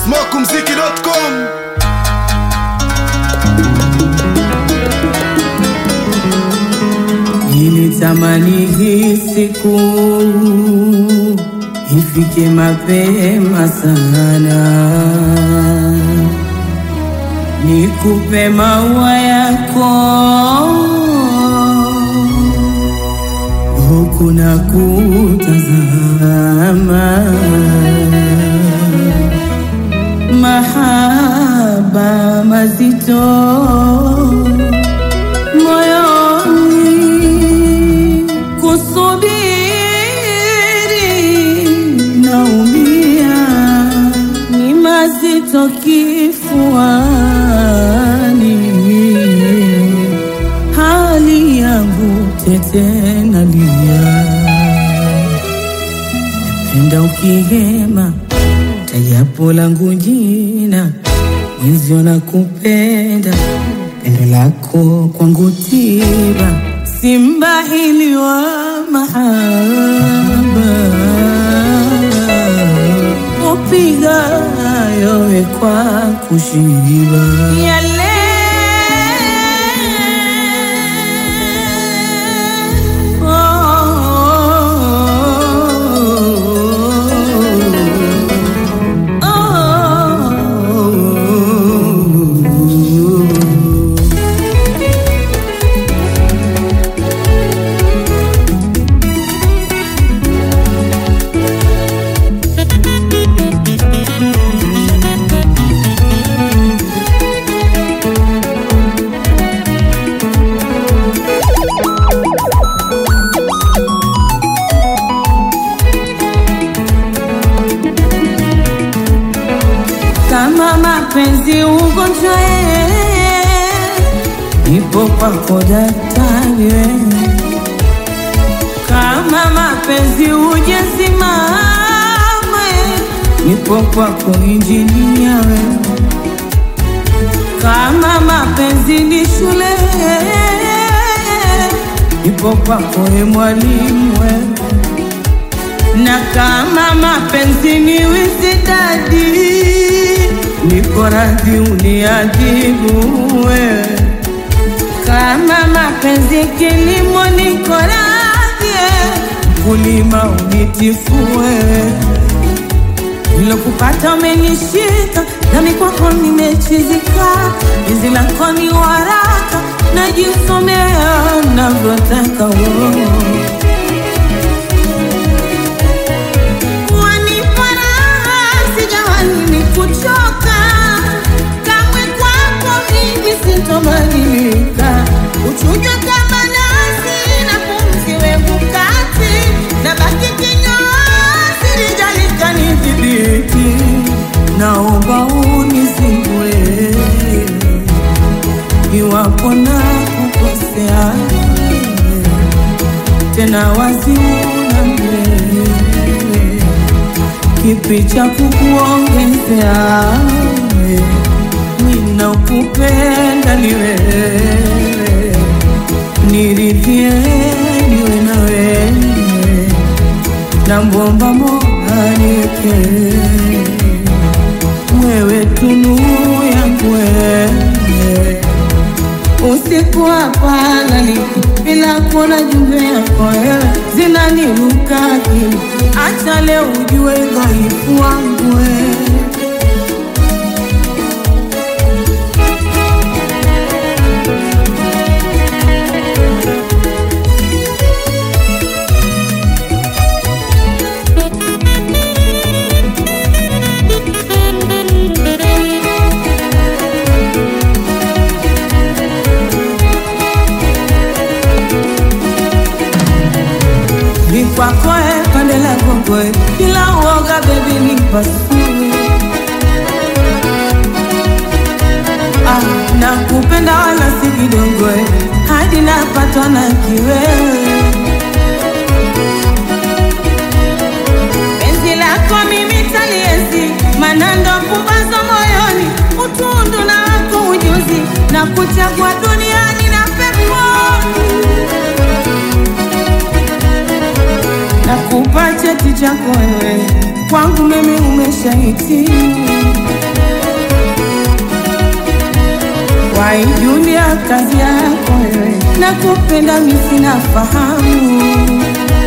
smokumziki.com Nilitamani hii siku ifike mapema sana, nikupe maua yako huku na kutazama mahaba mazito moyoni kusubiri naumia ni mazito kifuani hali yangu tete nalia penda ukihema tajapo langu jina mwenzio na kupenda pendo lako kwangu tiba simbahili wa mahaba upiga yowe kwa kushiba yale kama mapenzi ugonjwa ipo kwako daktari we. kama mapenzi ujesimame ipo kwako injinia we. kama mapenzi ni shule ipo kwako e mwalimu we na kama mapenzi ni wisidadi, niko radhi uniadhibu wewe. Kama mapenzi kilimo, niko radhi kulima unitifue. Nilokupata umenishika, nami kwako nimechizika. Penzi lako ni waraka, najisomea navyotaka wewe. Wanipa raha, sijawahi ni kuchoka kamwe, kwako mimi sintobadilika. Uchujwe kama nasi na pumzi wevu kati, na baki kinyozi lijalika nidhibiti, naomba unizingue iwapo na kukosea tena waziuna mbele kipi cha kukuongezea ninakupenda ni wewe niridhie niwe na wewe na mbomba mola niweke wewe tunu yangu wewe usiku hapalali bila kuona jumbe yako wewe zinaniruka akili. Acha leo ujue dhaifu wangu wewe. ni kwako eh, pande la gongo eh, bila uoga baby nipasue. Ah, nakupenda wala si kidogo eh, hadi napatwa na kiwewe. Penzi lako mimi taliezi, manando pumbazo moyoni, utundu na wako ujuzi, na kuchagua duniani na peponi nakupa cheti chako wewe, kwangu mimi umeshahitimu. Ai Julia, kazi yako wewe, nakupenda mimi sina fahamu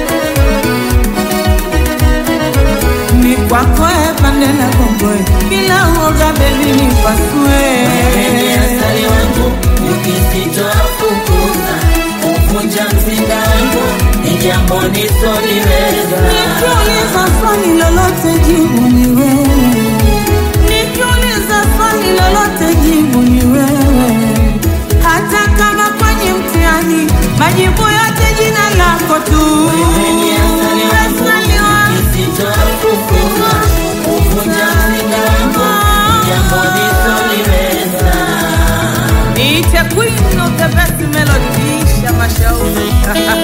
ni kwako e pande na gongoe, bila uoga bebi nipasue Wewe asali wangu ukisitoafukuza kuvunja mzinga wangu ni jambo nisoliweza. Nikiuliza swali lolote jibu ni wewe, nikiuliza swali lolote jibu ni wewe, hata kama kwenye mtihani majibu yote jina lako tu. Wewe ni asali wangu Asali wangu. ukisitoafukuza kuvunja mzinga wangu ni jambo nisoliweza. Niite queen of the best melody, Shama Shauri.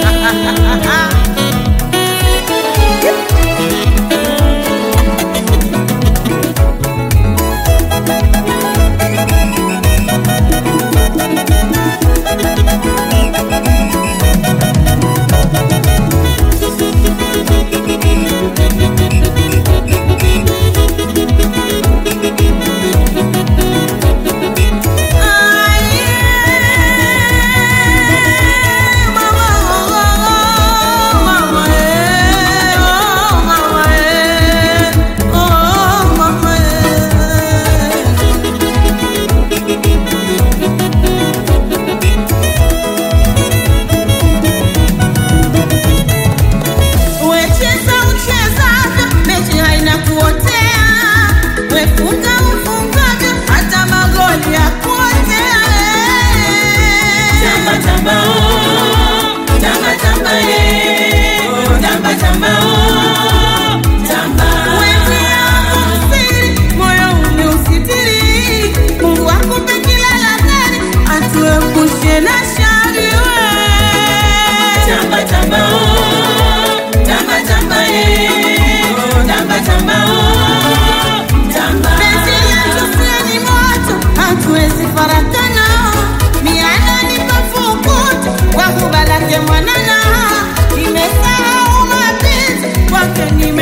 Wecheza uchezavyo, mechi haina kuotea. Wefunga ufungavyo, hata magoli ya kuotea. Tamba tamba oh, tamba tamba eh, oh, tamba tamba oh, tamba. Wezi yako msiri, moyo umeusitiri. Mungu akupe kila la heri, atuepushe na shari we. Tamba tamba oh, tamba tamba eh, oh, tamba tamba oh, tamba. Penzi letu sio ni moto, hatuwezi farakana. Miana ni mafukuto, kwa kubalake mwanana. Nimesahau mapenzi, kwake nime